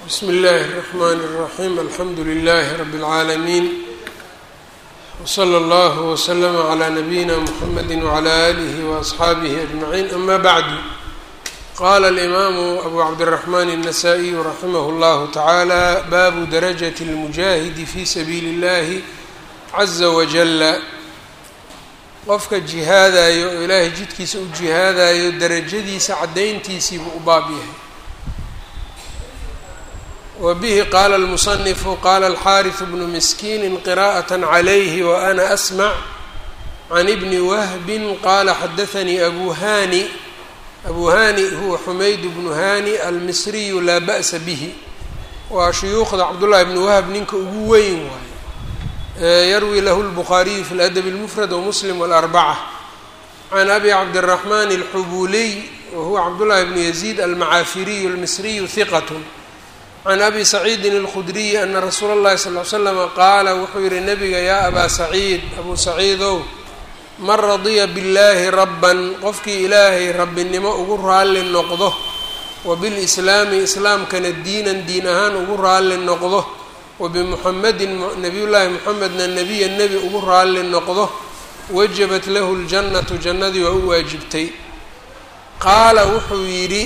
bsmi اllahi الرحmn الرaxيm alxamdu لlh rb العaalمين wslى اllه وslm عlى نabiyina mxamedi وعlى آlih وأصxaabih أجmaعin ama bعdu qala الإmaamu abu cabdالرaحman النasائي raximah اllah taعalى babu darajaة الmujahidi fi sabiili اllahi عaزa wajala qofka jihaadayo oo ilaahay jidkiisa u jihaadayo darajadiisa caddayntiisiibuu u baab yahay wa bihi qaala almusanifu qaala alxaariث bnu miskiini qira'aة عalayhi waana asmع can ibni wahbi qaala xadaثanii abu hani abu hani huwa xumayd bnu hani almisriyu laa ba'sa bihi waa shuyuukhda cabdullahi bni wahb ninka ugu weyn waayo yarwi lahu lbukhaariyu fi ladab اlmufrad wmuslim wاlarbacة can abi cabdالraxman اlxubuliy wahuwa cabdullahi bnu yaziid almacaafiriyu almisriyu hiqat can abi saciidin اlkhudriyi ana rasuula اllahi sal l slama qaala wuxuu yihi nabiga yaa abaa saciid abuu saciidow man radiya biاllaahi rabban qofkii ilaahay rabbinimo ugu raalli noqdo wa bilislaami islaamkana diinan diin ahaan ugu raalli noqdo wabimuxamedin nabiyullaahi muxamedna nebiya nebi ugu raalli noqdo wajabat lahu ljannatu jannadii waa u waajibtay qaala wuxuu yidhi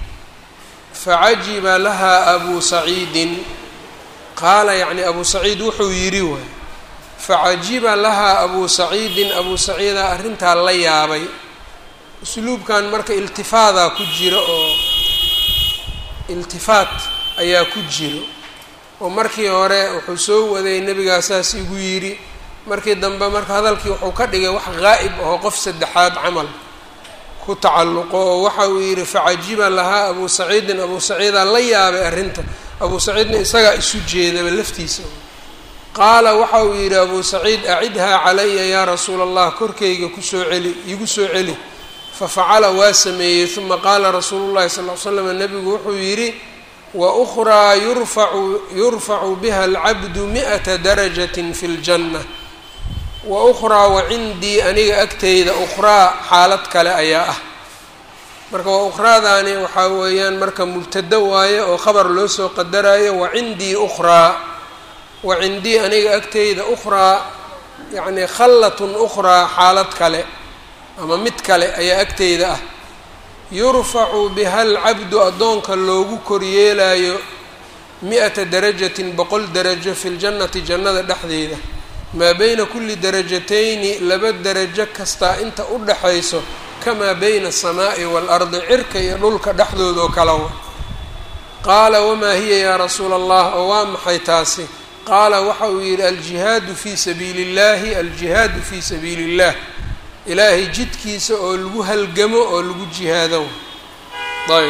facajiba lahaa abuu saciidin qaala yacni abuu saciid wuxuu yidhi waay facajiba lahaa abuu saciidin abuu saciidaa arrintaa la yaabay usluubkan marka iltifaadaa ku jira oo iltifaat ayaa ku jiro oo markii hore wuxuu soo waday nebigaa saas igu yidhi markii dambe marka hadalkii wuxuu ka dhigay wax qaa'ib ahoo qof saddexaad camal ku tacalluqo oo waxa uu yidhi facajiba lahaa abuu saciidin abuu saciidaa la yaabay arrinta abuu saciidna isagaa isu jeedaba laftiisa qaala waxa uu yidhi abuu saciid acidhaa calaya yaa rasuula allah korkayga kusoo celi igu soo celi fafacala waa sameeyey uma qaala rasuulu llahi sal ly slam nebigu wuxuu yidhi wأkraa yurfacu yurfacu biha alcabdu mi'ata darajatin fi ljanna wa ukhraa wacindii aniga agteyda ukhraa xaalad kale ayaa ah marka waa ukhraadaani waxaa weeyaan marka mubtado waaye oo khabar loo soo qadarayo wacindii ukhraa wacindii aniga agteyda ukhraa yacni khallatun ukhraa xaalad kale ama mid kale ayaa agteyda ah yurfacu biha alcabdu addoonka loogu koryeelayo mi-ata darajatin boqol darajo fi ljannati jannada dhexdeeda maa beyna kulli darajatayni laba darajo kastaa inta u dhaxayso kamaa beyna asamaa'i waalardi cirka iyo dhulka dhexdooda oo kalawa qaala wamaa hiya yaa rasuula allah oo waa maxay taasi qaala waxa uu yidhi aljihaadu fii sabiili اllahi aljihaadu fii sabiili اllah ilaahay jidkiisa oo lagu halgamo oo lagu jihaado ayb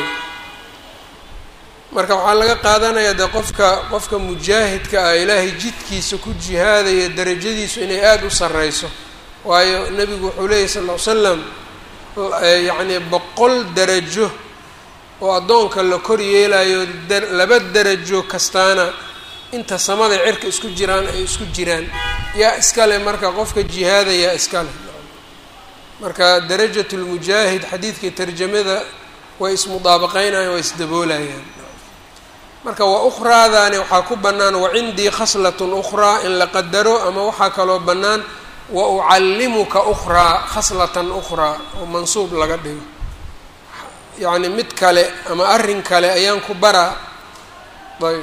marka waxaa laga qaadanayaa dee qofka qofka mujaahidka ah ilaahay jidkiisa ku jihaadaya darajadiisu inay aada u sarreyso waayo nebigu wuxuu leeyahy sal ll ly slam yacnii boqol darajo oo addoonka la kor yeelayo laba darajo kastaana inta samada cirka isku jiraan ay isku jiraan yaa iskale marka qofka jihaadayaa iskale marka darajat lmujaahid xadiidkii tarjamada way ismudaabaqeynayaan way isdaboolayaan marka wa ukhraadaani waxaa ku bannaan wacindii khaslatun ukhraa in la qadaro ama waxaa kaloo bannaan wa ucallimuka ukhraa khaslatan ukhraa oo mansuub laga dhigo yacni mid kale ama arrin kale ayaan ku baraa ayb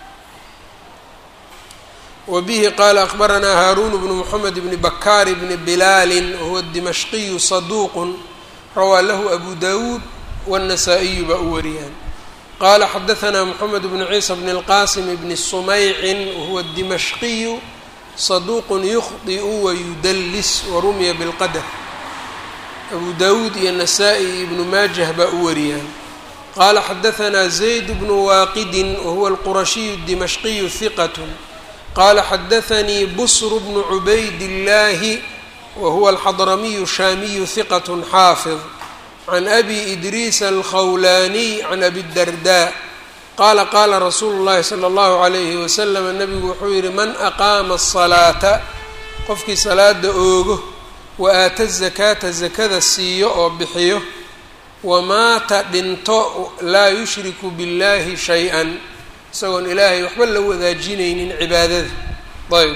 wbihi qaala akbaranaa haaruun bnu mxamed bni bakaar bni bilaali wahuwa dimashqiyu saduuqu rawaa lahu abu dawuud wالnasaa-iyu baa u wariyaan qaala xadaanaa mxamed bnu ciisa bni اlqasim bni sumaycin wahuwa dimashqiyu saduuqu yukhdiu wayudallis warumiya bilqadar abu dawuud iyo nasaa-i ibnu maajah baa u wariyaan qaala xadaanaa zayd bnu waaqidin wahuwa alqurashiyu dimashqiyu hiqat qala xadaanii busr bnu cubayd illaahi wahuwa alxadramiyu shaamiyu hiqat xaafid can abi idriisa alkhawlaaniy can abi darda qaala qaala rasuulu llahi sala allahu alayhi wasalam nabigu wuxuu yihi man aqaama asalaata qofkii salaada oogo wa aata zakaata zakada siiyo oo bixiyo wamaata dhinto laa yushriku biاllahi shay-an isagoon ilaahay waxba la wadaajinaynin cibaadada ayb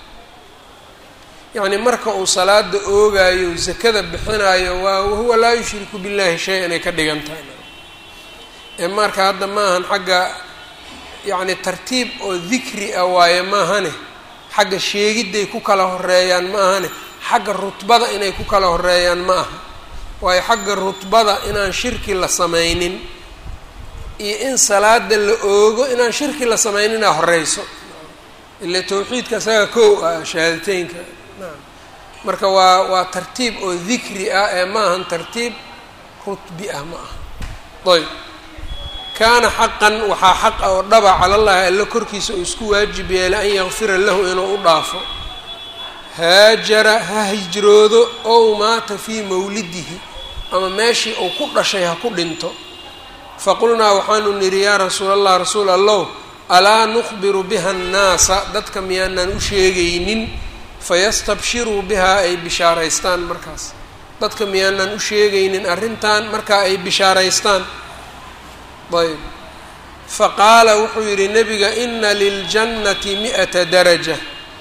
yacni marka uu salaada oogaayo zakada bixinayo waa wahuwa laa yushriku billahi shay inay ka dhigan tahay ee marka hadda maahan xagga yacni tartiib oo dikri ah waaye maahane xagga sheegidday ku kala horeeyaan ma ahane xagga rutbada inay ku kala horeeyaan ma aha waayo xagga rutbada inaan shirki la sameynin iyo in salaada la oogo inaan shirki la sameynina horeyso ila tawxiidka isaga kow ah shahaadateynka naam marka waa waa tartiib oo dikri ah ee ma ahan tartiib rutbi ah ma aha ayb kaana xaqan waxaa xaq ah oo dhaba calallahi alla korkiisa uu isku waajib yeelay an yakfira lahu inuu u dhaafo haajara ha hijroodo ow maata fii mawlidihi ama meeshii uu ku dhashay ha ku dhinto faqulnaa waxaanu nidhi yaa rasuul allah rasuul allow alaa nukhbiru biha annaasa dadka miyaanan u sheegaynin fayastabshiruu bihaa ay bishaaraystaan markaas dadka miyaanan u sheegaynin arrintan markaa ay bishaaraystaan ayb faqaala wuxuu yidhi nebiga ina liljannati mi'ata daraja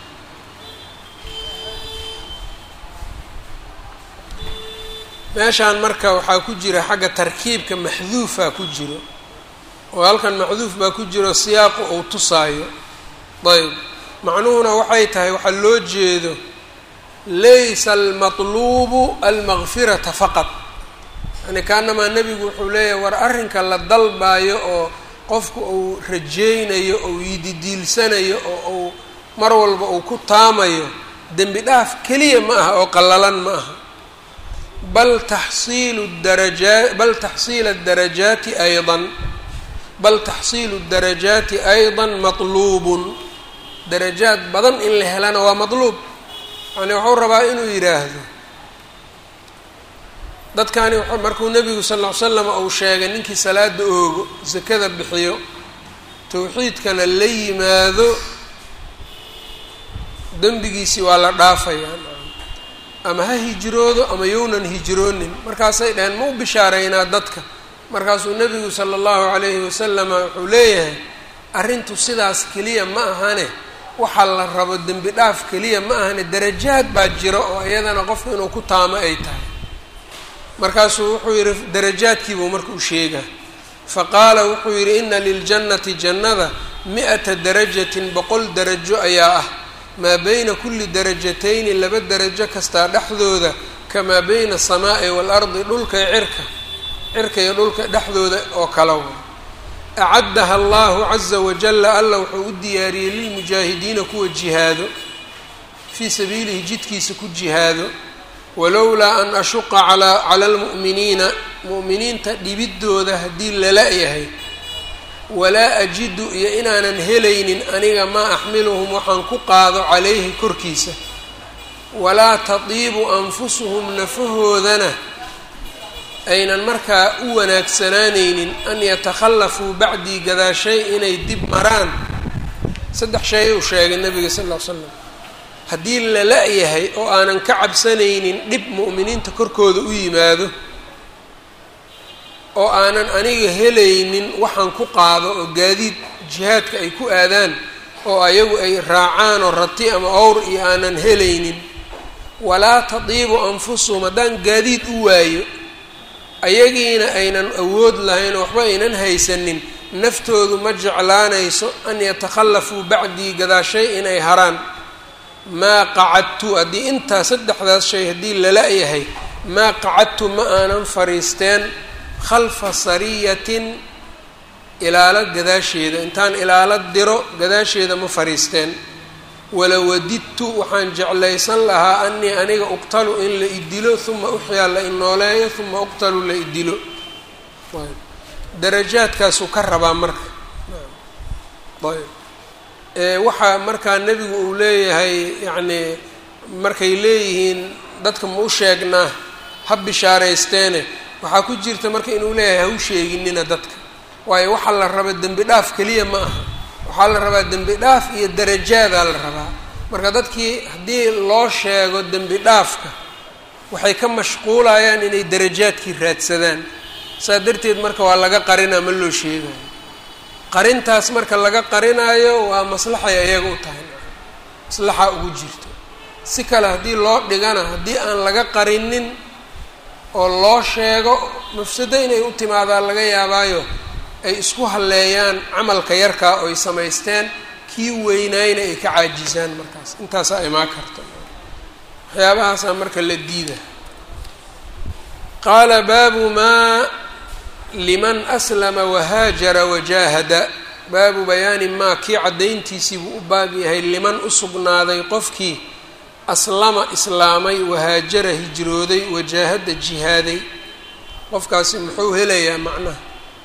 meeshaan marka waxaa ku jira xagga tarkiibka maxduufaa ku jiro oo halkan maxduuf baa ku jiro siyaaqu uu tusaayo ayb macnuhuna waxay tahay waxaa loo jeedo laysa almatluubu almaqfirata faqad yani kaanamaa nebigu wuxuu leeyahay war arrinka la dalbaayo oo qofku uu rajaynayo ou yididiilsanayo oo uu mar walba uu ku taamayo dembi dhaaf keliya ma aha oo qallalan ma aha bal taxsiilu darajaa bal taxsiila darajaati aydan bal taxsiilu darajaati aydan matluubun darajaad badan in la helana waa matluub yani wuxuu rabaa inuu yidhaahdo dadkani markuu nebigu sal ll ly slam uu sheegay ninkii salaada oogo sakada bixiyo tawxiidkana la yimaado dembigiisii waa la dhaafayaa ama ha hijroodo ama yownan hijroonin markaasay dhaheen ma u bishaareynaa dadka markaasuu nebigu sala allahu calayhi wasalama wuxuu leeyahay arrintu sidaas keliya ma ahane waxaa la rabo dembi dhaaf keliya ma ahane darajaad baa jira oo iyadana qofku inuu ku taamo ay tahay markaasuu wuxuu yidhi darajaadkiibuu marka u sheegaa fa qaala wuxuu yidhi ina liljannati jannada mi-ata darajatin boqol darajo ayaa ah maa beyna kulli darajatayni laba darajo kastaa dhexdooda kamaa beyna asamaa'i waalardi dhulka iyo cirka cirka iyo dhulka dhexdooda oo kala wa acaddaha allahu caza wajalla alla wuxuu u diyaariyey lilmujaahidiina kuwa jihaado fii sabiilihi jidkiisa ku jihaado walowlaa an ashuqa calaa cala almu'miniina mu'miniinta dhibidooda haddii lala yahay walaa ajidu iyo inaanan helaynin aniga maa axmiluhum waxaan ku qaado calayhi korkiisa walaa tadiibu anfusuhum nafahoodana aynan markaa u wanaagsanaanaynin an yatakhallafuu bacdii gadaashay inay dib maraan saddex shay uu sheegay nabiga sal ll ly slam haddii la la-yahay oo aanan ka cabsanaynin dhib mu'miniinta korkooda u yimaado oo aanan aniga helaynin waxaan ku qaado oo gaadiid jihaadka ay ku aadaan oo ayagu ay raacaan oo rati ama owr iyo aanan helaynin walaa tadiibu anfusuhum haddaan gaadiid u waayo ayagiina aynan awood lahayn oo waxba aynan haysanin naftoodu ma jeclaanayso an yatakhallafuu bacdii gadaashay inay haraan maa qacadtu haddii intaa saddexdaas shay haddii lala-yahay maa qacadtu ma aanan fariisteen khalfa sariyatin ilaalo gadaasheeda intaan ilaalo diro gadaasheeda ma fariisteen walawadidtu waxaan jeclaysan lahaa anii aniga uqtalu in la idilo uma uxyaa la inooleeyo uma uqtalu la idilo darajaadkaasuu ka rabaa marka ayb waxaa markaa nebigu uu leeyahay yacnii markay leeyihiin dadka ma u sheegnaa ha bishaaraysteene waxaa ku jirta marka inuu leeyahay ha u sheeginina dadka waayo waxaa la raba dembi dhaaf keliya ma aha waxaa la rabaa dembi dhaaf iyo darajaadaa la rabaa marka dadkii haddii loo sheego dembi dhaafka waxay ka mashquulayaan inay darajaadkii raadsadaan saa darteed marka waa laga qarinaa ma loo sheegayo qarintaas marka laga qarinaayo waa maslaxay ayaga u tahay maslaxa ugu jirto si kale haddii loo dhigana haddii aan laga qarinin oo loo sheego mafsado inay u timaadaan laga yaabaayo ay isku halleeyaan camalka yarkaa oo ay samaysteen kii weynaayna ay ka caajisaan markaas intaasaa imaan karta waxyaabahaasaa marka la diida qaala baabu maa liman aslama wahaajara wajaahada baabu bayaani maa kii caddayntiisii buu u baab yahay liman u sugnaaday qofkii aslama islaamay wahaajara hijrooday wajaahada jihaaday qofkaasi muxuu helayaa macnaha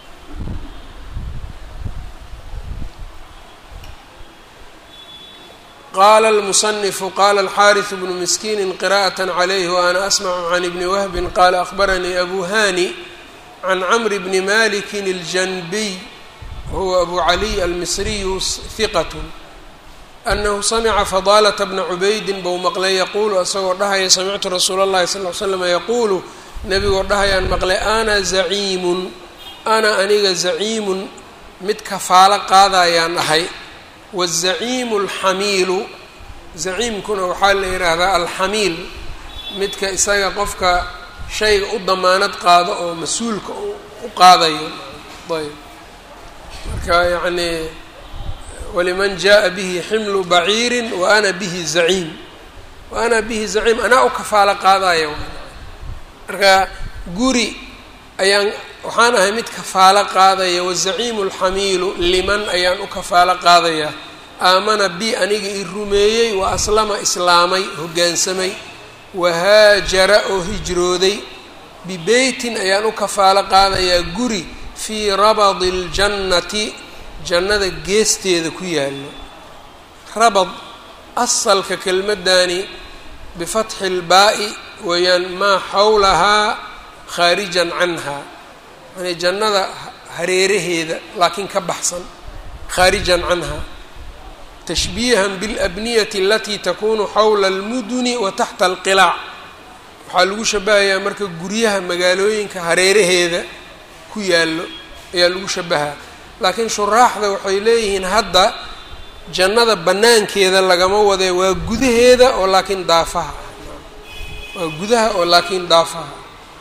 qala almusanifu qala alxaariث bnu miskiini qira'aة عlayh waana asmcu can ibni wahbi qala akhbaranii abu hani can cmr bni maliki اljanbiy huwa abu caliy almisriyu hiqat anahu samca fadalة bna cubaydi bou maqlay yaquulu isagoo dhahaya samictu rasuula اllahi sal ly slam yaquulu nebigoo dhahayaan maqlay ana zaciimun ana aniga zaciimun mid kafaalo qaadayaan ahay wazaciimu alxamiilu zaciimkuna waxaa la yidhaahdaa alxamiil midka isaga qofka shayga u damaanad qaado oo mas-uulka u qaadayo ayb marka yacnii waliman jaa bihi ximlu baciirin wa ana bihi zaciim wa ana bihi zaciim anaa u kafaalo qaadaya marka guri ayaan waxaan ahay mid kafaalo qaadaya wazaciimu alxamiilu liman ayaan u kafaalo qaadayaa aamana bi aniga i rumeeyey wa aslama islaamay hoggaansamay wahaajara oo hijrooday bibeytin ayaan u kafaalo qaadayaa guri fii rabadi اljannati jannada geesteeda ku yaallo rabad asalka kelmadani bifatxi اlbaa'i weeyaan maa xawlahaa khaarijan canha yani jannada hareeraheeda laakiin ka baxsan khaarijan canha tashbiihan biاlabniyati alatii takunu xawla almuduni wa taxta alqilaac waxaa lagu shabahayaa marka guryaha magaalooyinka hareeraheeda ku yaallo ayaa lagu shabahaa laakiin shuraaxda waxay leeyihiin hadda jannada bannaankeeda lagama wadee waa gudaheeda oo laakiin daafaha waa gudaha oo laakiin daafaha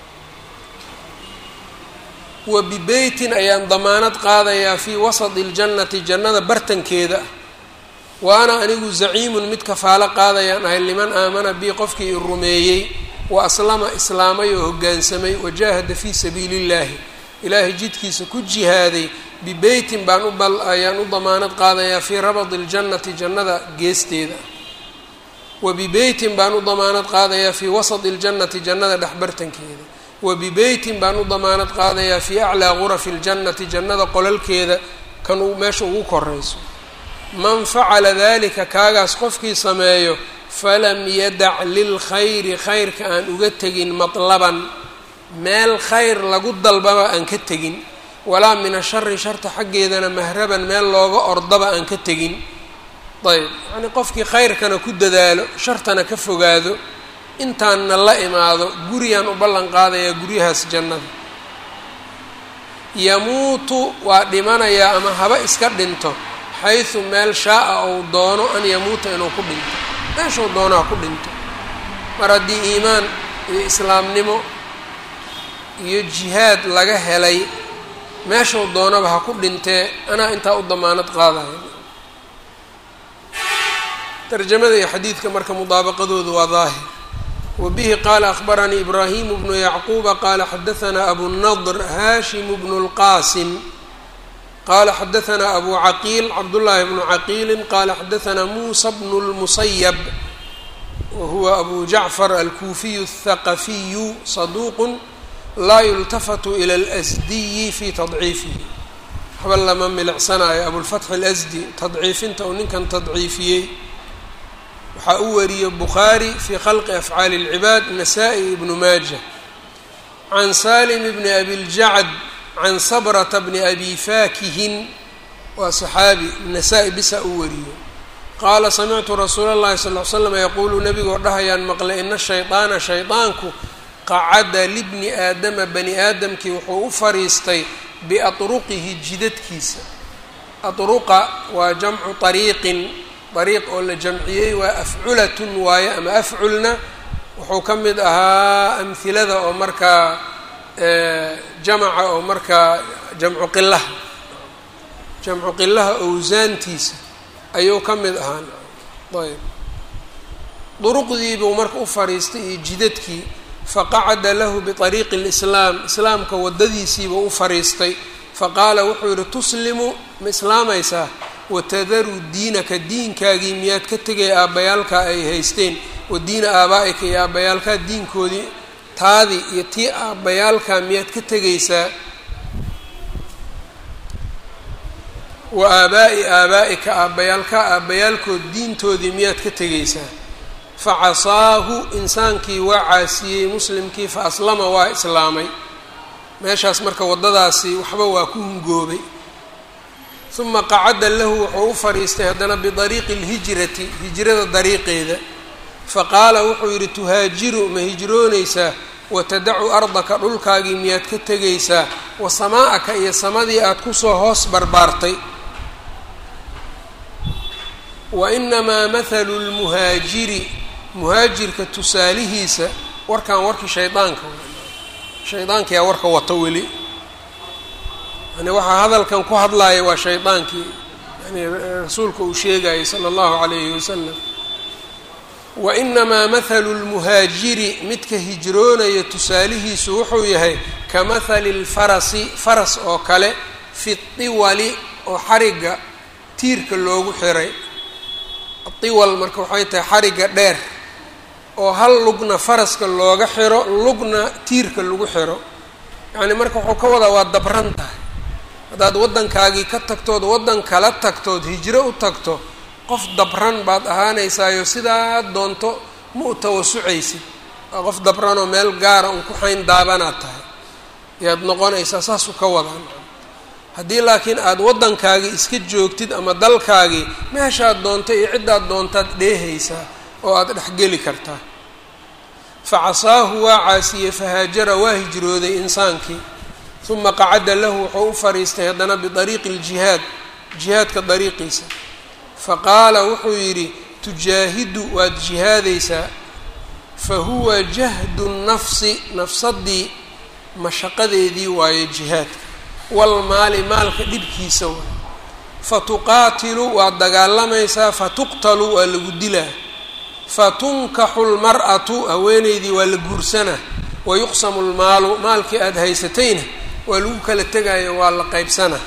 wa bibeytin ayaan damaanad qaadayaa fii wasadi اljannati jannada bartankeeda wa ana anigu zaciimun mid kafaalo qaadayaan ahay liman aamana bii qofkii i rumeeyey wa aslama islaamay oo hoggaansamay wajaahada fii sabiili اllahi ilaahay jidkiisa ku jihaaday bibeytin baan u bal ayaan u damaanad qaadayaa fii rabadi اljannati jannada geesteeda wa bibeytin baan u damaanad qaadayaa fii wasadi اljannati jannada dhexbartankeeda wa bibeytin baan u damaanad qaadayaa fii aclaa gurafi اljannati jannada qolalkeeda kan uu meesha ugu korayso man facala dalika kaagaas qofkii sameeyo falam yadac lilkhayri khayrka aan uga tegin matlaban meel khayr lagu dalbaba aan ka tegin walaa min ashari sharta xaggeedana mahraban meel looga ordaba aan ka tegin ayb yacnii qofkii khayrkana ku dadaalo shartana ka fogaado intaanna la imaado guriyaan u ballan qaadayaa guryahaas jannada yamuutu waa dhimanayaa ama haba iska dhinto xaysu meel shaa-a ou doono an yamuuta inuu ku dhinto meeshuu doono ha ku dhinto mar haddii iimaan iyo islaamnimo iyo jihaad laga helay meeshuu doonaba ha ku dhintee anaa intaa u damaanad qaadaya tarjamada iyo xadiidka marka mudaabaqadoodu waa daahir wa bihi qaala akhbaranii ibraahimu bnu yacquuba qaala xadahanaa abunadr haashimu bnu lqaasim qala xadahanaa abu caqiil cabdullaahi bnu caqiilin qala xadahanaa muusa bnu lmusayab wa huwa abu jacfar alkuufiyu athaqafiyu saduuqun laa yultafatu ila alasdiyi fi tadciifihi waxba lama milicsanayo abulfatxi alasdi tadciifinta uu ninkan tadciifiyey waxaa u wariyey bukhaari fii khalqi afcaali اlcibaad nasaa-i ibnu maaja can salim bni abiljacd can sabrata bni abi faakihin waa saxaabi nasaa-i bisa u wariyo qaala samictu rasuula اllahi sal l slam yaquulu nebigoo dhahayaan maqlay ina shayطaana shayطaanku qacada libni aadama bani aadamkii wuxuu u fariistay biatruqihi jidadkiisa adruqa waa jamcu ariiqin ariiq oo la jamciyey waa afculatun waaye ama afculna wuxuu ka mid ahaa amhilada oo markaa jamaca oo markaa jamcu qilaha jamcu qilaha owsaantiisa ayuu ka mid ahaa ayb duruqdiibuu marka u fariistay iyo jidadkii faqacada lahu biariiqi lislaam islaamka waddadiisiibuu u fariistay faqaala wuxuu yihi tuslimu ma islaamaysaa watadaru diinaka diinkaagii miyaad ka tegay aabbayaalkaa ay haysteen wa diina aabaa-ika iyo aabbayaalkaa diinkoodii taadii iyo tii aabbayaalkaa miyaad ka tegaysaa wa aabaa'i aabaa-ika aabbayaalkaa aabbayaalkood diintoodii miyaad ka tegaysaa fa casaahu insaankii waa caasiyey muslimkii fa aslama waa islaamay meeshaas marka waddadaasi waxba waa ku hungoobay uma qacada lahu wuxuu u fadhiistay haddana bidariiqi lhijrati hijrada dariiqeeda faqaala wuxuu yidhi tuhaajiru ma hijroonaysaa watadacu ardaka dhulkaagii miyaad ka tegaysaa wa samaa-aka iyo samadii aada kusoo hoos barbaartay wa inamaa mathalu lmuhaajiri muhaajirka tusaalihiisa warkan warkii shaydaanka shaydaankiyaa warka wato weli yani waxaa hadalkan ku hadlaaya waa shaydaankii yani rasuulka uu sheegayay sala allahu calayhi wasalam wa inamaa mathalu lmuhaajiri midka hijroonaya tusaalihiisu wuxuu yahay ka mathali lfarasi faras oo kale fi tiwali oo xarigga tiirka loogu xiray tiwal marka waxay tahay xarigga dheer oo hal lugna faraska looga xiro lugna tiirka lagu xiro yacni marka wuxuu ka wadaa waa dabran tahay haddaad waddankaagii ka tagtood waddan kala tagtood hijro u tagto qof dabran baad ahaanaysaayo sidaa doonto ma u tawasucaysid waa qof dabranoo meel gaara un ku xayn daabanaad tahay yaad noqonaysaa saasuu ka wadaan haddii laakiin aada waddankaagii iska joogtid ama dalkaagii meeshaad doonto iyo ciddaad doontaad dheehaysaa oo aada dhexgeli kartaa fa casaahu waa caasiyey fahaajara waa hijrooday insaankii uma qacada lahu wuxuu u fadhiistay haddana bidariiqi ljihaad jihaadka dariiqiisa faqaala wuxuu yidhi tujaahidu waad jihaadaysaa fa huwa jahdu nafsi nafsadii mashaqadeedii waaye jihaadka walmaali maalka dhibkiisa waay fatuqaatilu waad dagaalamaysaa fatuqtalu waa lagu dilaa fatunkaxu lmar'atu haweeneydii waa la guursanaa wayuqsamu lmaalu maalkii aada haysatayna waa lagu kala tegayo waa la qaybsanaa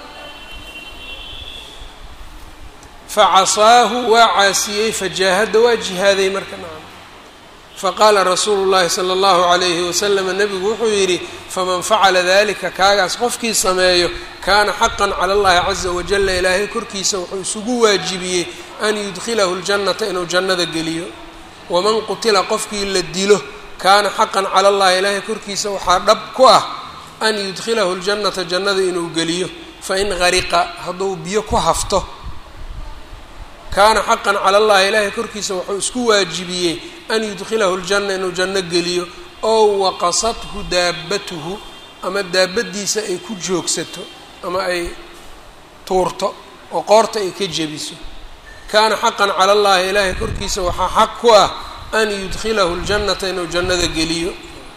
facasaahu waa caasiyey fajaahada waa jihaaday marka nacam faqaala rasuulu llahi sala allahu calayhi wasalam nabigu wuxuu yidhi faman facala dalika kaagaas qofkii sameeyo kaana xaqan cala allahi caza wajala ilaahay korkiisa wuxuu isugu waajibiyey an yudkhilahu ljannata inuu jannada geliyo waman qutila qofkii la dilo kaana xaqan cala allahi ilaahay korkiisa waxaa dhab ku ah an yudkhilahu ljannata jannada inuu geliyo fain gariqa hadduu biyo ku hafto kaana xaqan cala allahi ilaahay korkiisa wuxuu isku waajibiyey an yudkhilahu ljanna inuu janno geliyo oo waqasathu daabatuhu ama daabadiisa ay ku joogsato ama ay tuurto oo qoorta ay ka jebiso kaana xaqan cala allahi ilaahay korkiisa waxaa xaq ku ah an yudkhilahu ljannata inuu jannada geliyo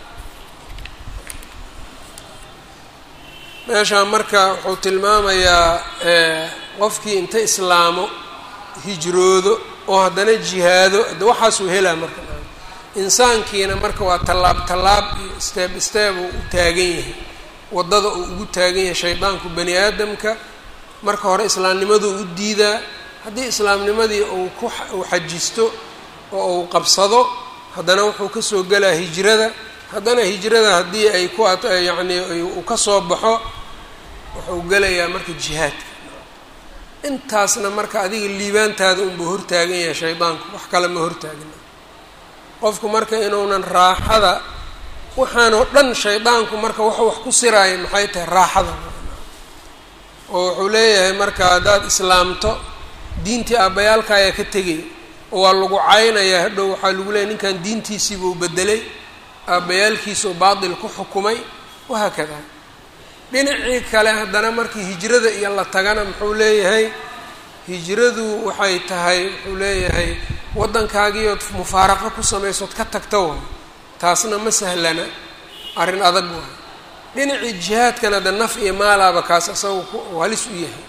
meeshaan marka wuxuu tilmaamayaa qofkii inta islaamo hijroodo oo haddana jihaado de waxaasuu helaa marka insaankiina marka waa tallaab tallaab iyo steeb steeb uu u taagan yahay waddada uu ugu taagan yahay shaydaanku bani aadamka marka hore islaamnimaduu u diidaa haddii islaamnimadii uu ku uu xajisto oo uu qabsado haddana wuxuu kasoo gelaa hijrada haddana hijrada haddii ay ku yacni uu ka soo baxo wuxuu gelayaa marka jihaadka intaasna marka adiga liibaantaada unbuu hortaagan yahay shaydaanku wax kale ma hortaagna qofku marka inuunan raaxada waxaanoo dhan shaydaanku marka wuxuu wax ku siraaya maxay tahay raaxada oo wuxuu leeyahay marka haddaad islaamto diintii aabbayaalka ayaa ka tegay oo waa lagu caynayaa hadhow waxaa lagu leeyahy ninkan diintiisiibuu bedelay aabbayaalkiisuu baatil ku xukumay wahaakada dhinacii kale haddana markii hijrada iyo la tagana muxuu leeyahay hijradu waxay tahay wuxuu leeyahay waddankaagiiood mufaaraqo ku samaysood ka tagta waay taasna ma sahlana arrin adag waay dhinacii jihaadkana de naf iyo maalaaba kaas isaga ku halis u yahay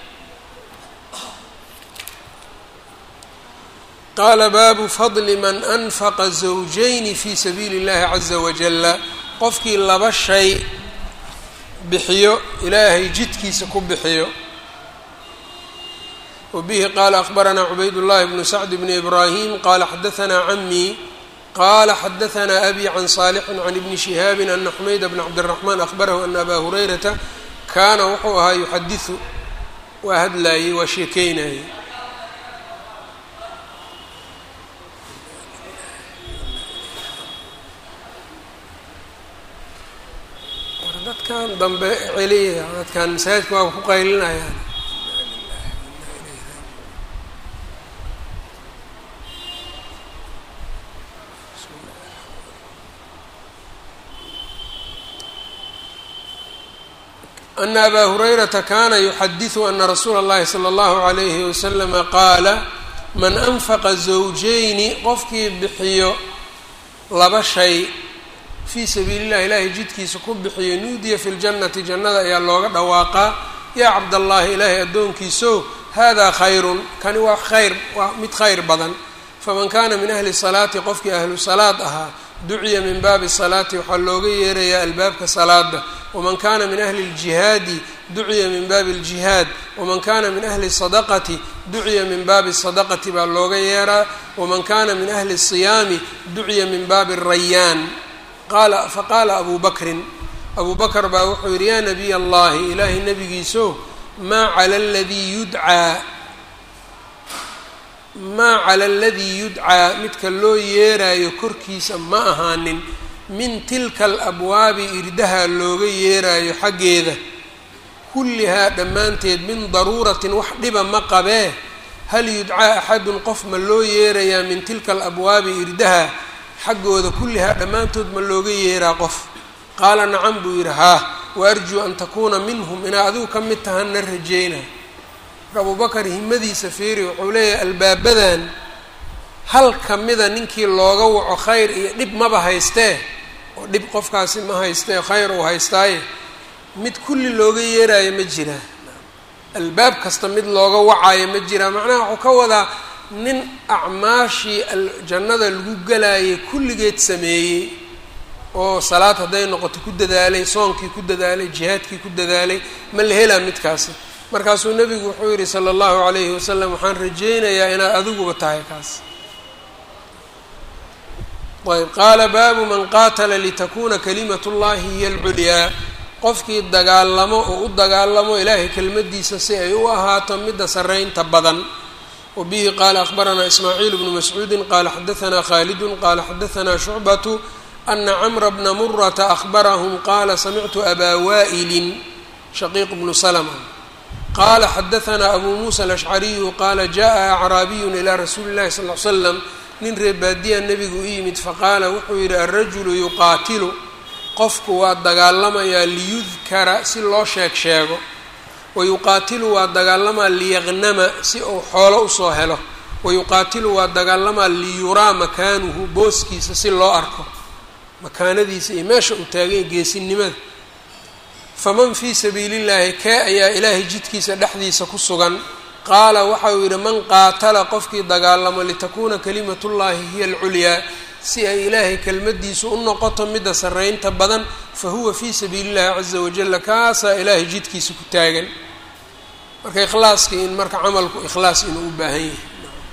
qaala baabu fadli man anfaqa zawjayni fi sabiili اllahi caza wajala qofkii laba shay bixiyo ilaahay jidkiisa ku bixiyo wbihi qala akbaranaa cubayd llahi bnu sacd bni ibrahim qala xadaanaa camii qala xadaanaa abi can saalixin can ibni shihaabi ana xumayd bn cabdiraxmaan ahbarahu ana aba hurayrata kaana wuxuu ahaa yuxadiu waa hadlaayey waa sheekeynayey dadkan dambe celiya dadkan masaajidka waaba ku qaylinayaan ana abaa hurayrata kana yuxadiثu ana rasuula اllahi salى اllahu عalayhi waslama qaala man anfaqa zawjayni qofkii bixiyo laba shay fii sabiili اllahi ilaahay jidkiisa ku bixiyo nuudiya fi ljannati jannada ayaa looga dhawaaqaa yaa cabdallahi ilaahay addoonkiiso hada khayrun kani waa khayr waa mid khayr badan faman kana min ahli salaati qofkii ahlu salaad ahaa duciya min baabi salaati waxaa looga yeerayaa albaabka salaada waman kana min ahli اljihaadi duciya min baabi اljihaad waman kana min ahli sadaqati duciya min baabi sadaqati baa looga yeeraa waman kana min ahli الsiyaami duciya min baabi الrayaan qaala faqaala abu bakrin abu bakr baa wuxuu yihi yaa nabiy allahi ilaahay nabigiiso maa cala ladii yudcaa maa cala aladii yudcaa midka loo yeeraayo korkiisa ma ahaanin min tilka alabwaabi irdaha looga yeeraayo xaggeeda kullihaa dhammaanteed min daruuratin wax dhiba ma qabee hal yudcaa axadun qof ma loo yeerayaa min tilka alabwaabi irdaha xaggooda kullihaa dhammaantood ma looga yeeraa qof qaala nacam buu yidhi haa wa arjuu an takuuna minhum inaa adigu ka mid tahanna rajeyna abubakar himadiisa fiiri wuxuu leeyahay albaabadan hal ka mida ninkii looga waco khayr iyo dhib maba haystee oo dhib qofkaasi ma haystee khayr uu haystaaye mid kulli looga yeeraayo ma jiraa albaab kasta mid looga wacaayo ma jiraa macnaha wuxuu ka wadaa nin acmaashii jannada lagu galaayay kulligeed sameeyey oo salaad hadday noqoto ku dadaalay soonkii ku dadaalay jihaadkii ku dadaalay ma la helaa midkaasi markaasuu nebigu wuxuu yidhi sala allahu calayhi wasalam waxaan rajeynayaa inaad adiguba tahay kaas ayb qaala baabu man qaatala litakuna kalimat llahi hiya alculyaa qofkii dagaalamo oo u dagaalamo ilaahay kelmadiisa si ay u ahaato midda saraynta badan wa bihi qaala akhbaranaa ismaaciil bnu mascuudi qaala xadaanaa khaalidun qaala xadaanaa shucbatu ana camra bna murata ahbarahum qaala samictu abaa waa'ilin shaqiiq bnu slma qala xadaanaa abu muusa alashcariyu qaala jaءa acraabiyun ilaa rasuuli اllahi sal l slam nin reebaadiya nebigu u yimid faqaala wuxuu yidhi alrajulu yuqaatilu qofku waa dagaalamayaa liyudkara si loo sheeg sheego wayuqaatilu waa dagaalamaa liyaqnama si uu xoolo usoo helo wayuqaatilu waa dagaalamaa liyuraa makaanuhu booskiisa si loo arko makaanadiisa iyo meesha uu taaganya geesinimada faman fii sabiili llaahi kee ayaa ilaahay jidkiisa dhexdiisa ku sugan qaala waxa uu yidhi man qaatala qofkii dagaalamo litakuuna kalimatullaahi hiya alculyaa si ay ilaahay kelmadiisu u noqoto midda sarraynta badan fa huwa fii sabiili llahi caza wajalla kaasaa ilaahay jidkiisa ku taagan marka ikhlaaskii in marka camalku ikhlaas inuu u baahan yahay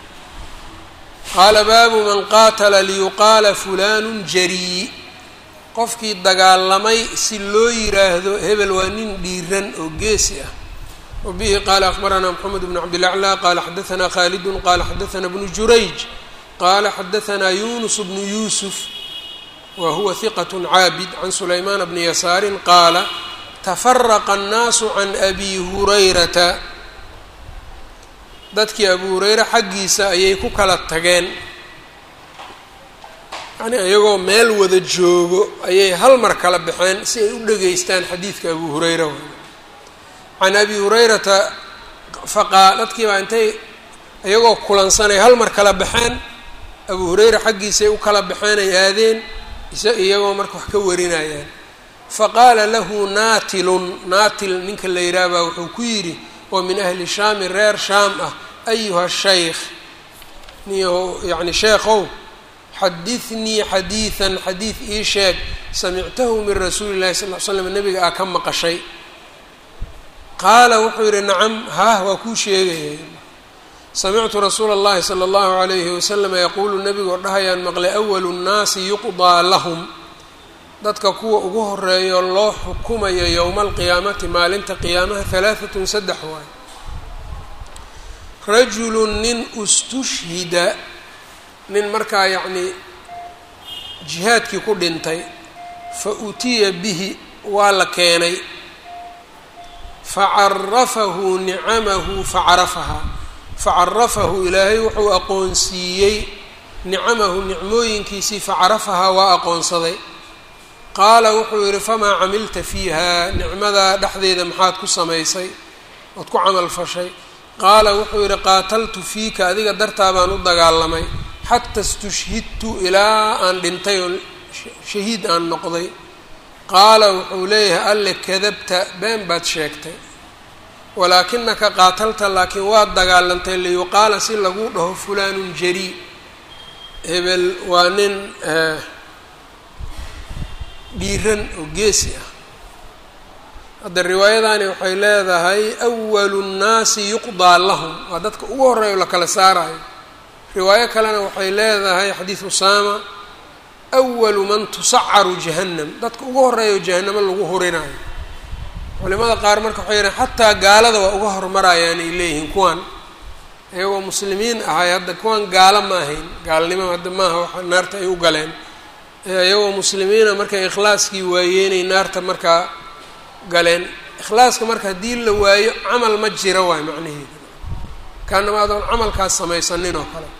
qaala baabu man qaatala liyuqaala fulaanu jarii qofkii dagaalamay si loo yiraahdo hebel waa nin dhiiran oo geesi ah wa bihi qaala akhbaranaa moxamed bnu cabdilaclaa qaala xadaanaa khaalidun qaala xadaanaa bnu jurayj qaala xadaanaa yunus bnu yuusuf wa huwa hiqat caabid can sulaymaan bni yasaarin qaala tafaraqa annaasu can abi hurayrata dadkii abu hureyre xaggiisa ayay ku kala tageen yani iyagoo meel wada joogo ayay hal mar kala baxeen si ay u dhegeystaan xadiidka abu hurayra can abi hurayrata faqaa dadkii baa intay iyagoo kulansanay hal mar kala baxeen abu hurayra xaggiisay u kala baxeen ay aadeen iyagoo marka wax ka warinayaan faqaala lahu naatilun naatil ninka la yidhaah baa wuxuu ku yidhi oo min ahli shaami reer shaam ah ayuha shaykh niyaho yacni sheekhow xadidnii xadiidan xadiid ii sheeg samictahu min rasuuli llahi sal ll slam nabiga aa ka maqashay qaala wuxuu yidhi nacam haah waa kuu sheegaya samictu rasuula اllahi salى اllahu alayhi waslama yaquulu nebigoo dhahayaan maqlay awalu nnaasi yuqdaa lahum dadka kuwa ugu horeeyo loo xukumayo yowma alqiyaamati maalinta qiyaamaha halaaatun saddex waay rajulu nin ustushhida nin markaa yacnii jihaadkii ku dhintay fa utiya bihi waa la keenay facarafahu nicamahu facarafahaa facarafahu ilaahay wuxuu aqoonsiiyey nicamahu nicmooyinkiisii facarafahaa waa aqoonsaday qaala wuxuu yidhi famaa camilta fiiha nicmadaa dhexdeeda maxaad ku samaysay ood ku camal fashay qaala wuxuu yidhi qaataltu fiika adiga dartaa baan u dagaalamay xata istushhidtu ilaa aan dhintay oo shahiid aan noqday qaala wuxuu leeyahay alle kadabta been baad sheegtay walaakinaka qaatalta laakiin waad dagaalantay liyuqaala si lagu dhaho fulaanun jarii hebel waa nin dhiiran oo geesi ah hadda riwaayadani waxay leedahay awalu nnaasi yuqdaa lahum waa dadka ugu horreeya o la kala saarayo riwaayo kalena waxay leedahay xadiid usaama awalu man tusacaru jahannam dadka ugu horreeya oo jahanamo lagu hurinayo culimada qaar marka waxay yihaen xataa gaalada waa uga hormarayaan ay leeyihiin kuwan iyagoo muslimiin ahay hadda kuwan gaalo ma ahayn gaalnimo hadda maaha waxa naarta ay u galeen iyagoo muslimiina markay ikhlaaskii waayeenay naarta markaa galeen ikhlaaska marka haddii la waayo camal ma jira waay macnaheeda kaanama adoon camalkaas samaysanin oo kale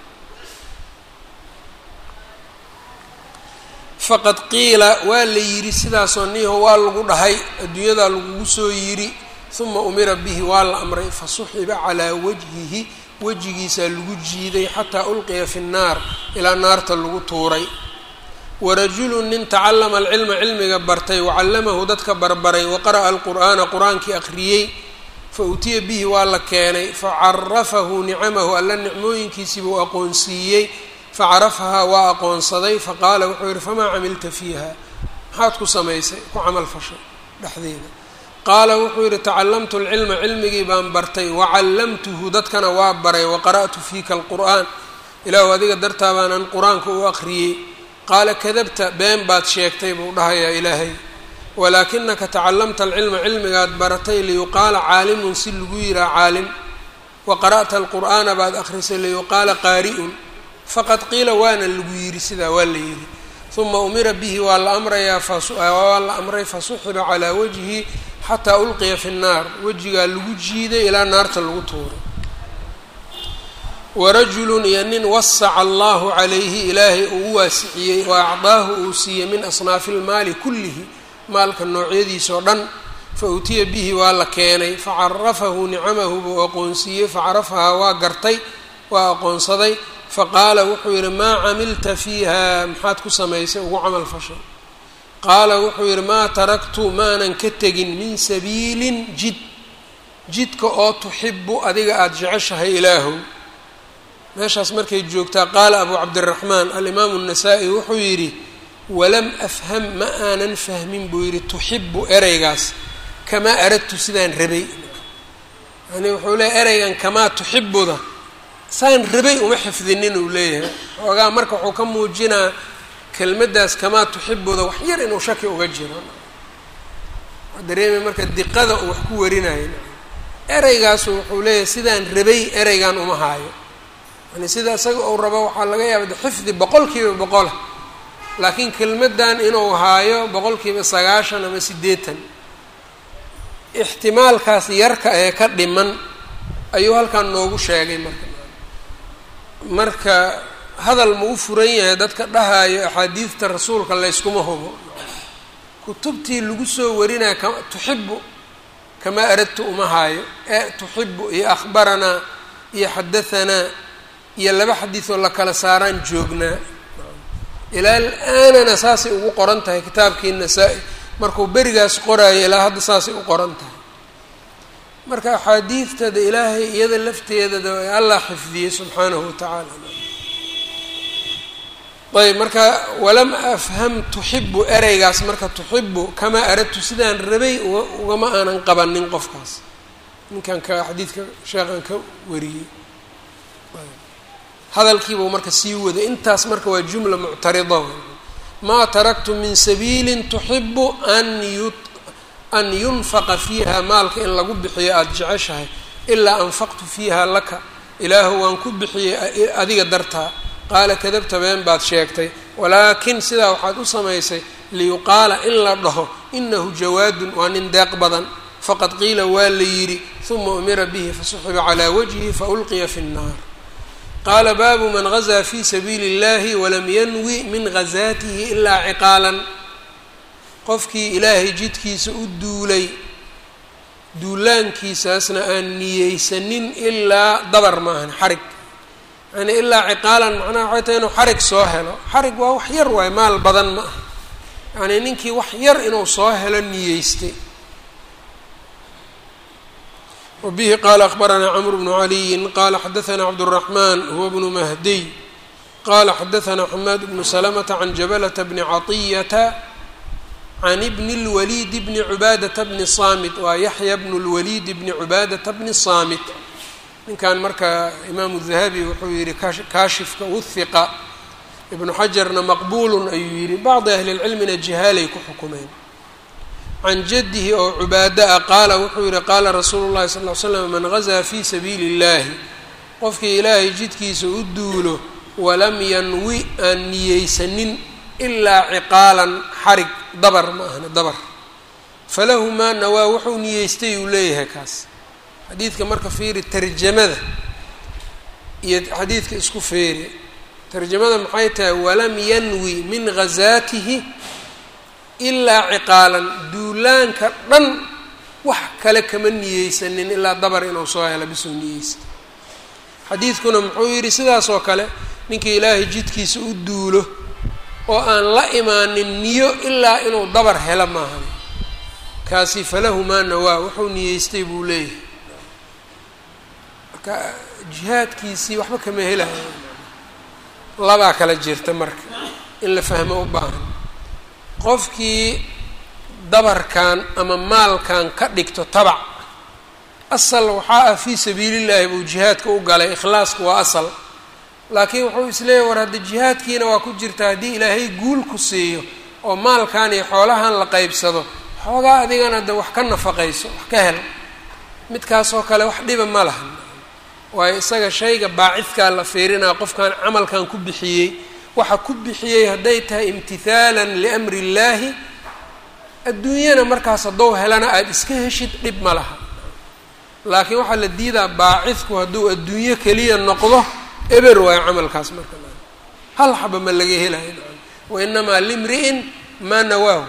faqad qiila waa la yidhi sidaasoo niho waa lagu dhahay adduunyadaa lagugu soo yidhi uma umira bihi waa la amray fasuxiba calaa wajhihi wejigiisaa lagu jiiday xataa ulqiya fi nnaar ilaa naarta lagu tuuray warajulu nin tacallama alcilma cilmiga bartay wacallamahu dadka barbaray waqara'a alqur'aana qur-aankii akhriyey fa utiya bihi waa la keenay facarafahu nicamahu alla nicmooyinkiisii buu aqoonsiiyey facarafahaa waa aqoonsaday faqaala wuxuu yihi famaa camilta fiiha maxaad ku samaysay ku camal fashay dhexdeeda qaala wuxuu yihi tacallamtu alcilma cilmigii baan bartay wacallamtuhu dadkana waa baray waqara'tu fiika alqur'aan ilaahu adiga dartaa baanan qur-aanka u aqriyey qaala kadabta been baad sheegtay buu dhahayaa ilaahay walaakinaka tacallamta alcilma cilmigaad baratay liyuqaala caalimun si lagu yihaa caalim wa qara'ta alqur'aana baad akhrisay liyuqaala qaari'un faqad qiila waana lagu yidhi sidaa waa la yidhi uma umira bihi waa la amrayaa waa la amray fasuxiba calaa wajhi xataa ulqiya fi nnaar wejigaa lagu jiiday ilaa naarta lagu tuuray warajulun iyo nin wasaca allahu calayhi ilaahay uu u waasiciyey wa acdaahu uu siiyey min asnaafi ilmaali kullihi maalka noocyadiisa oo dhan fa utiya bihi waa la keenay facarafahu nicamahu buu aqoonsiiyey facarafahaa waa gartay waa aqoonsaday faqaala wuxuu yidhi maa camilta fiiha maxaad ku samaysay ugu camal fashay qaala wuxuu yidhi maa taraktu maanan ka tegin min sabiilin jid jidka oo tuxibu adiga aada jeceshahay ilaahow meeshaas markay joogtaa qaala abu cabdiraxmaan alimaamu الnasaa-i wuxuu yidhi walam afham ma aanan fahmin buu yidhi tuxibu ereygaas kamaa aradtu sidaan rabay yani wuxuu leeyahy ereygan kamaa tuxibuda saan rabay uma xifdinin uu leeyahay xoogaa marka wuxuu ka muujinaa kelmaddaas kamaa tuxibuda wax yar inuu shaki uga jiro waa dareemay marka diqada uu wax ku warinayo ereygaasu wuxuu leeyahay sidaan rabay ereygan uma haayo yani sida isaga uu rabo waxaa laga yaaba de xifdi boqol kiiba boqola laakiin kelmaddan inuu haayo boqol kiiba sagaashan ama siddeetan ixtimaalkaas yarka ee ka dhiman ayuu halkan noogu sheegay marka marka hadal ma u furan yahay dadka dhahayo axaadiidta rasuulka layskuma hubo kutubtii lagu soo warinaya ka tuxibu kamaa aradtu uma haayo ee tuxibu iyo akhbaranaa iyo xadahanaa iyo laba xadiidoo la kala saaraan joognaa ilaa al-aanana saasay ugu qoran tahay kitaabkii nasaa-i markuu berigaas qoraayo ilaa hadda saasay u qoran tahay marka axaadiidtada ilaahay iyada lafteedada allah xifdiyey subxaanahu watacaala ayb marka walam afham tuxibu ereygaas marka tuxibu kamaa aradtu sidaan rabay ugama aanan qabanin qofkaas ninkan ka xadiidka sheekhan ka wariyey hadalkiibuu marka sii waday intaas marka waa jumla muctarida maa taraktu min sabiili tuxibu an yu an yunfaqa fiiha maalka in lagu bixiyo aada jeceshahay ilaa anfaqtu fiiha laka ilaahu waan ku bixiyey adiga dartaa qaala kadabta been baad sheegtay walaakin sidaa waxaad u samaysay liyuqaala in la dhaho inahu jawaadun waa nin deeq badan faqad qiila waa la yidhi uma umira bihi fasuxiba calaa wajhi faulqiya fi nnaar qaala baabu man gazaa fi sabiili اllahi walam yanwi min ghazaatihi ilaa ciqaalan qofkii ilaahay jidkiisa u duulay duulaankiisaasna aan niyeysanin ilaa dabar maahan xarig yani ilaa ciqaalan macnaha waxay tahay inuu xarig soo helo xarig waa wax yar waayo maal badan ma aha yacnii ninkii wax yar inuu soo helo niyeystay wabihi qaala akhbaranaa cmr bnu caliyin qaala xadaanaa cabdالraxman huwa bnu mahdiy qala xadaanaa xamaad bnu salamata can jabalata bni caطiyata can bni اlwaliid bni cubaadata bni saamit waa yaxya bnu اlwaliid bni cubaadata bni saamit ninkan marka imaamu dahabi wuxuu yihi kaashifka wuhiqa ibnu xajarna maqbuulun ayuu yihi bacdi ahli lcilmina jihaalay ku xukumeen can jadihi oo cubaada ah qaala wuxuu yihi qaala rasuulu llahi sal l slam man gazaa fi sabiili اllahi qofkii ilaahay jidkiisa u duulo walam yanwi aan niyeysanin ilaa ciqaalan xarig dabar ma ahna dabar falahu maa nawaa wuxuu niyeystay uu leeyahay kaas xadiidka marka fiiri tarjamada iyo xadiidka isku feeri tarjamada maxay tahay walam yanwi min ghazaatihi ilaa ciqaalan duulaanka dhan wax kale kama niyeysanin ilaa dabar inuu soo helo bisuu niyeysta xadiidkuna muxuu yidhi sidaas oo kale ninkii ilaahay jidkiisa u duulo oo aan la imaanin niyo ilaa inuu dabar helo maahan kaasi falahu maa nawaa wuxuu niyeystay buu leeyahay marka jihaadkiisii waxba kama helayo labaa kala jirta marka in la fahmo u baahan qofkii dabarkan ama maalkan ka dhigto tabac asal waxaa ah fii sabiilillahi buu jihaadka u galay ikhlaasku waa asal laakiin wuxuu isleeyahy war hadda jihaadkiina waa ku jirta haddii ilaahay guul ku siiyo oo maalkan iyo xoolahan la qeybsado xoogaa adigana de wax ka nafaqayso wax ka hel midkaasoo kale wax dhiba ma lahan waayo isaga shayga baacidkaa la fiirinaa qofkan camalkan ku bixiyey waxa ku bixiyey hadday tahay imtihaalan liamri illaahi adduunyana markaas haddou helana aada iska heshid dhib ma laha laakiin waxaa la diidaa baacidku hadduu adduunyo keliya noqdo eber waayo camalkaas marka hal xaba ma laga helayo wa inamaa limri'in maa nawaahu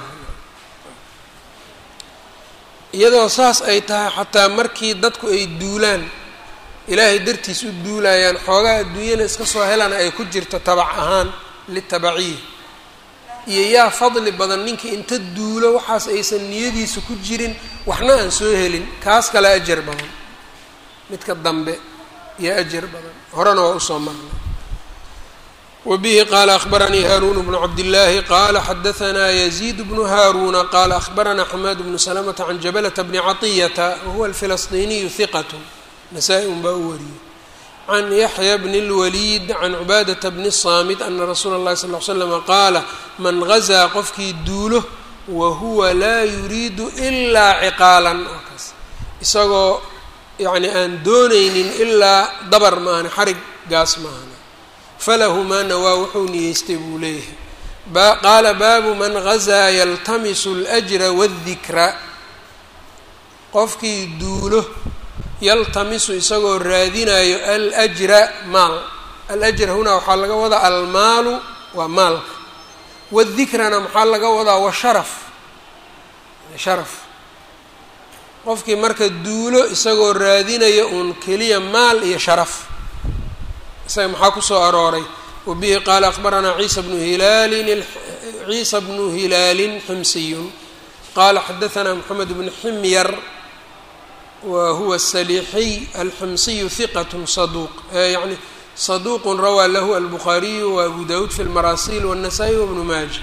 iyadoo saas ay tahay xataa markii dadku ay duulaan ilaahay dartiis u duulayaan xoogaa adduunyana iska soo helana ay ku jirto tabac ahaan litabaciya iyo yaa fadli badan ninkii inta duulo waxaas aysan niyadiisa ku jirin waxna aan soo helin kaas kale ajar badan midka dambe iyo ajar badan horena waa usoo marnay wbihi qala akhbaranii haarun bnu cabdillaahi qala xadaanaa yaziid bnu haaruna qala akhbaranaa xamaad bnu salamata can jabalata bni caطiyata wahuwa alfilasطiniyu hiqat nasaa-i un baa u wariyey can yaxya bni اlwaliid can cubaadata bni saamit ana rasuula اllahi sal l slama qaala man gazaa qofkii duulo wahuwa laa yuriidu ilaa ciqaalan oo kaas isagoo yani aan doonaynin ilaa dabar maahane xarig gaas maahane falahu maa nawaa wuxuu niyeystay buu leeyahay qaala baabu man gazaa yaltamisu اljra waاdikra qofkii duulo yaltamisu isagoo raadinayo aljra maal alajr hunaa waxaa laga wadaa almaalu waa maalka wadikrana maxaa laga wadaa washaraf sharaf qofkii marka duulo isagoo raadinaya uun keliya maal iyo sharaf isaga maxaa kusoo arooray wabihi qaala akbaranaa ciisa bnu hilaalin ciisa bnu hilaalin ximsiyun qaala xadaanaa moxamed bnu ximyar wa huwa saliixiy alximsiyu hiqat saduuq yani saduuq rawaa lahu albukhaariyu wa abu dawuud fi lmaraasil wالnasaa-i wabnu maaja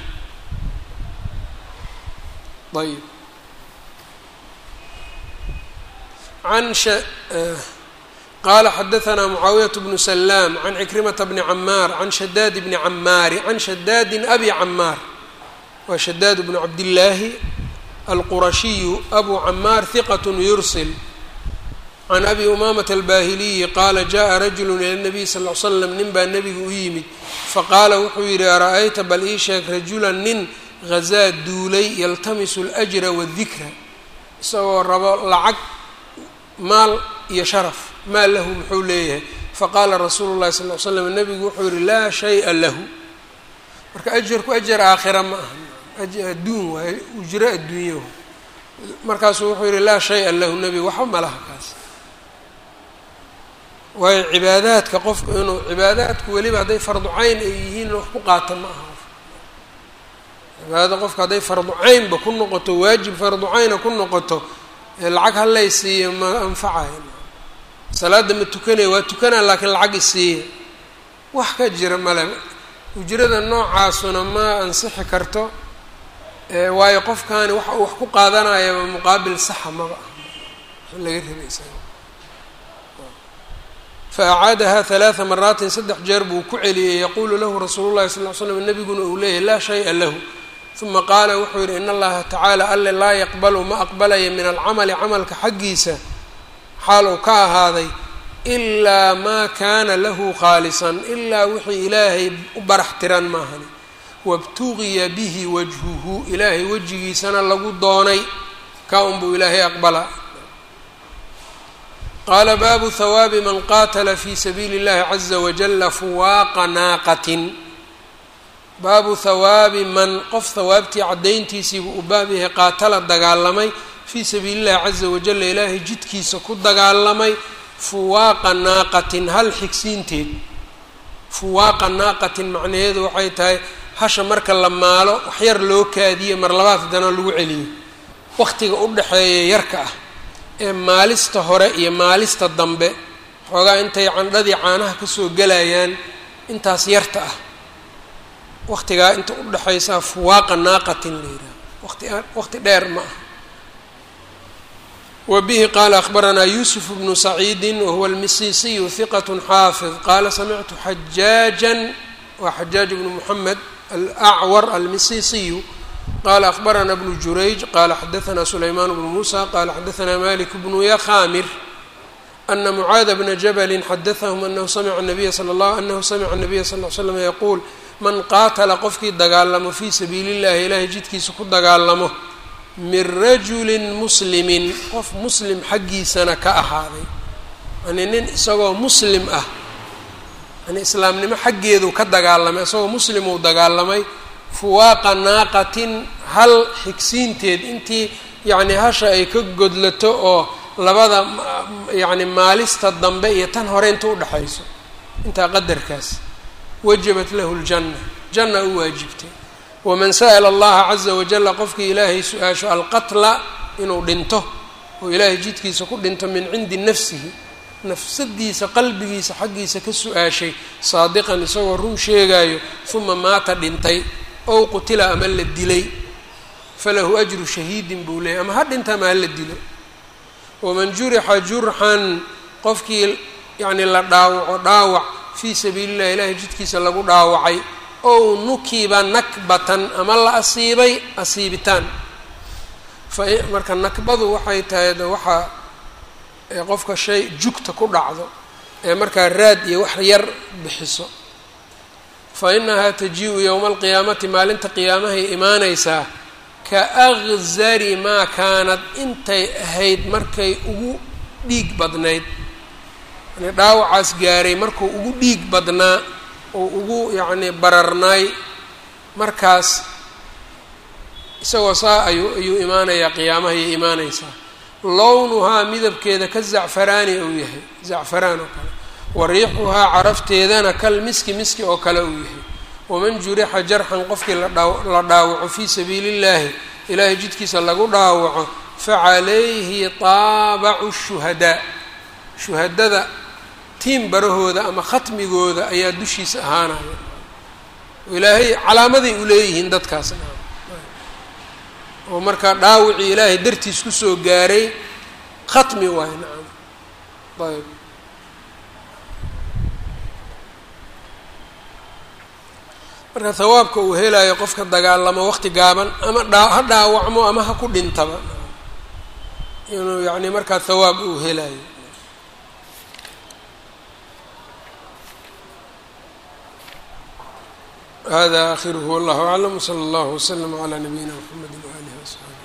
ayb an qaala xadaanaa mucaawiyaة bnu salaam can cikrimata bni camaar can shadaad bni camaari can shadaadin abi camaar waa shadaad bnu cabdillaahi alqurashiyu abu camaar hiqat yursil can abi umaamata albaahiliyi qaala jaءa rajulu ila nabiy sal l slam nin baa nebiga u yimid faqaala wuxuu yidhi ara-ayta bal ii sheeg rajulan nin hazaa duulay yaltamisu اljra wadikra isagoo rabo lacag maal iyo sharaf maa lahu muxuu leeyahay faqaala rasuulu llahi sal l slam nebigu wuxuu yihi laa shaya lahu marka ajarku ajar aakhira ma aha adduun waaye ujro adduunyahu markaasuu wuxuu yihi laa shaya lahu nebigu waxba malaha kaas waayo cibaadaadka qofku inuu cibaadaadku weliba hadday fardu cayn ay yihiin wax ku qaata ma aha cibaadada qofka hadday fardu caynba ku noqoto waajib fardu cayna ku noqoto lacag halay siiya ma anfacayo salaadda ma tukanaya waa tukanaa laakiin lacag isiiya wax ka jira male ujrada noocaasuna ma ansixi karto waayo qofkaani waxa uu wax ku qaadanayaba muqaabil saxa maba ah laga rabay isaga faacaadaha halaaa maraatin saddex jeer buu ku celiyey yaquulu lahu rasuulu llahi sal l slam nebiguna uu leeyahy laa shaya lahu uma qaala wuxuu yidhi in allaha tacaala alle laa yaqbalu ma aqbalaya min alcamali camalka xaggiisa xaal uu ka ahaaday ilaa maa kaana lahu khaalisan ilaa wixii ilaahay u barax tiran maahani wabtugiya bihi wajhuhu ilaahay wejigiisana lagu doonay ka unbuu ilaahay aqbala qaala baabu hawaabi man qaatala fi sabiili اllahi caza wajala fuwaaqa naaqatin baabu hawaabi man qof hawaabtii caddayntiisiibuu u baab yahay qaatala dagaalamay fii sabiili llahi caza wajala ilaahay jidkiisa ku dagaalamay fuwaaqa naaqatin hal xigsiinteed fuwaaqa naaqatin macnaheedu waxay tahay hasha marka la maalo waxyar loo kaadiye mar labaad haddana lagu celiyo waqtiga u dhexeeya yarka ah ee maalista hore iyo maalista dambe xoogaa intay candhadii caanaha kasoo gelayaan intaas yarta ah waqtigaa inta u dhexaysaa fuwaaqa naaqatin la yidhaha waqti waqti dheer ma ah wa bihi qaala akhbaranaa yuusuf bnu saciidi wahuwa almisiisiyu hiqat xaafid qaala samictu xajaajan waa xajaaj bnu moxamed alacwar almisiisiyu qala akhbarana bnu jurayj qala xadaanaa sulaymaan bnu muusa qala xadaanaa malik bnu yakhamir ana mucaada bna jabali xadaahum anahu samica nabiya sala allah anahu samica nabiya sal l slam yaquul man qaatala qofkii dagaalamo fii sabiili llahi ilaahay jidkiisa ku dagaalamo min rajulin muslimin qof muslim xaggiisana ka ahaaday yani nin isagoo muslim ah yani islaamnimo xaggeedu ka dagaalamay isagoo muslimuu dagaalamay fuwaaqa naaqatin hal xigsiinteed intii yacni hasha ay ka godlato oo labada yacni maalista dambe iyo tan hore inta udhexayso intaa qadarkaas wajabat lahu ljanna janna u waajibtay waman sa'ala allaha caza wajalla qofkii ilaahay su-aasho alqatla inuu dhinto oo ilaahay jidkiisa ku dhinto min cindi nafsihi nafsadiisa qalbigiisa xaggiisa ka su-aashay saadiqan isagoo run sheegaayo uma maata dhintay ow qutila ama la dilay falahu ajru shahiidin buu leeyay ama ha dhinta ama ha la dilo waman jurixa jurxan qofkii yacni la dhaawaco dhaawac fii sabiili llahi ilaahay jidkiisa lagu dhaawacay ow nukiba nakbatan ama la asiibay asiibitaan fa marka nakbadu waxay tahay de waxaa qofka shay jugta ku dhacdo ee markaa raad iyo wax yar bixiso fa inahaa taji-u yowma alqiyaamati maalinta qiyaamahay imaanaysaa ka akzari maa kaanad intay ahayd markay ugu dhiig badnayd yani dhaawacaas gaaray markuu ugu dhiig badnaa oo ugu yacni bararnaay markaas isagoo saa ayuu ayuu imaanayaa qiyaamaha ayay imaanaysaa lownuhaa midabkeeda ka zacfaraani uu yahay zacfaraan oo kale wa riixuhaa carafteedana kal miski miski oo kale uu yahay waman jurixa jarxan qofkii ladhaa la dhaawaco fii sabiili illaahi ilaahay jidkiisa lagu dhaawaco facalayhi taabacu shuhadaa shuhadada tiim barahooda ama khatmigooda ayaa dushiisa ahaanaya ilaahay calaamaday u leeyihiin dadkaas oo markaa dhaawicii ilaahay dartiis kusoo gaaray khatmi waayo nacam ayb marka hawaabka uu helayo qofka dagaalamo waqti gaaban ama dhaa ha dhaawacmo ama ha ku dhintaba inuu yacni markaa hawaab uu helayo hada akhiruhu wallahu aclam wsala allahu waslama calaa nabiyina mxamedi waalihi wasaxbi